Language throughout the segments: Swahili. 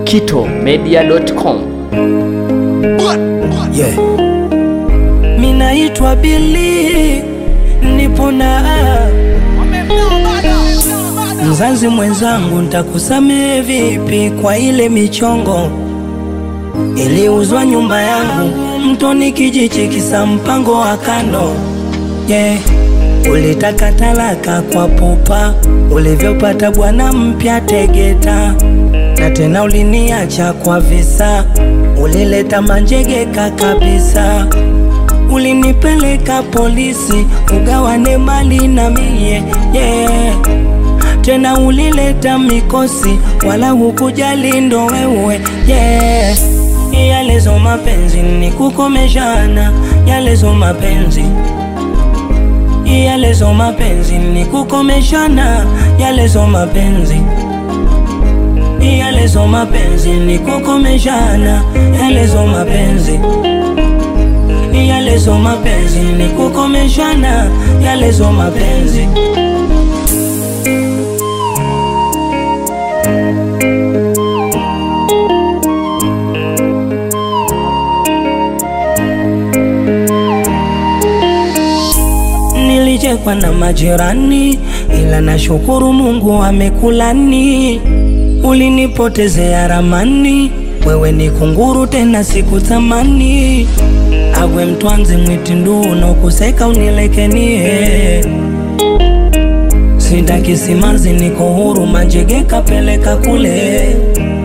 kitomedia.com. Yeah. Minaitwa Billy, nipo na mzazi mwenzangu, ntakusamehe vipi kwa ile michongo iliuzwa nyumba yangu mtoni kijiji kisa mpango wa kando yeah. Ulitaka talaka kwa pupa ulivyopata bwana mpya Tegeta, na tena uliniacha kwa visa, ulileta manjegeka kabisa ulinipeleka polisi ugawane mali na mie yeah. Tena ulileta mikosi wala hukujali ndo wewe yeah. Yalezo mapenzi ni kukomeshana, yalezo mapenzi yalezo mapenzi ni kukomeshana, yalezo mapenzi yalezo mapenzi ni kukomeshana, yalezo mapenzi yalezo mapenzi ni kukomeshana, yalezo mapenzi Nilichekwa na majirani, ila nashukuru Mungu amekulani. Ulinipotezea ramani, wewe ni kunguru tena sikutamani. Agwe mtwanzi mwitindu unokuseka unilekenie Sitaki simanzi niko huru manjegeka peleka kule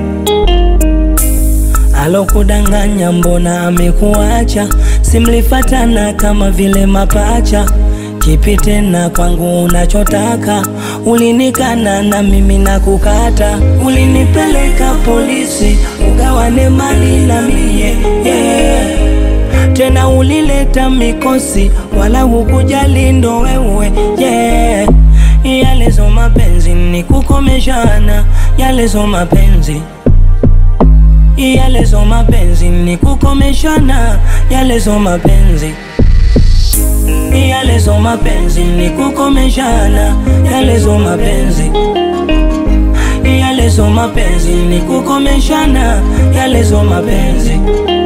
Alokudanganya mbona amekuacha simlifatana kama vile mapacha Kipi tena kwangu unachotaka ulinikana na mimi nakukata Ulinipeleka polisi ugawane mali na mie yeah tena ulileta mikosi wala hukujali ndo wewe yeah. Yalezo mapenzi ni kukomeshana, yalezo mapenzi yalezo mapenzi ni kukomeshana, yalezo mapenzi yalezo mapenzi ni kukomeshana, yalezo mapenzi yalezo mapenzi ni kukomeshana, yalezo mapenzi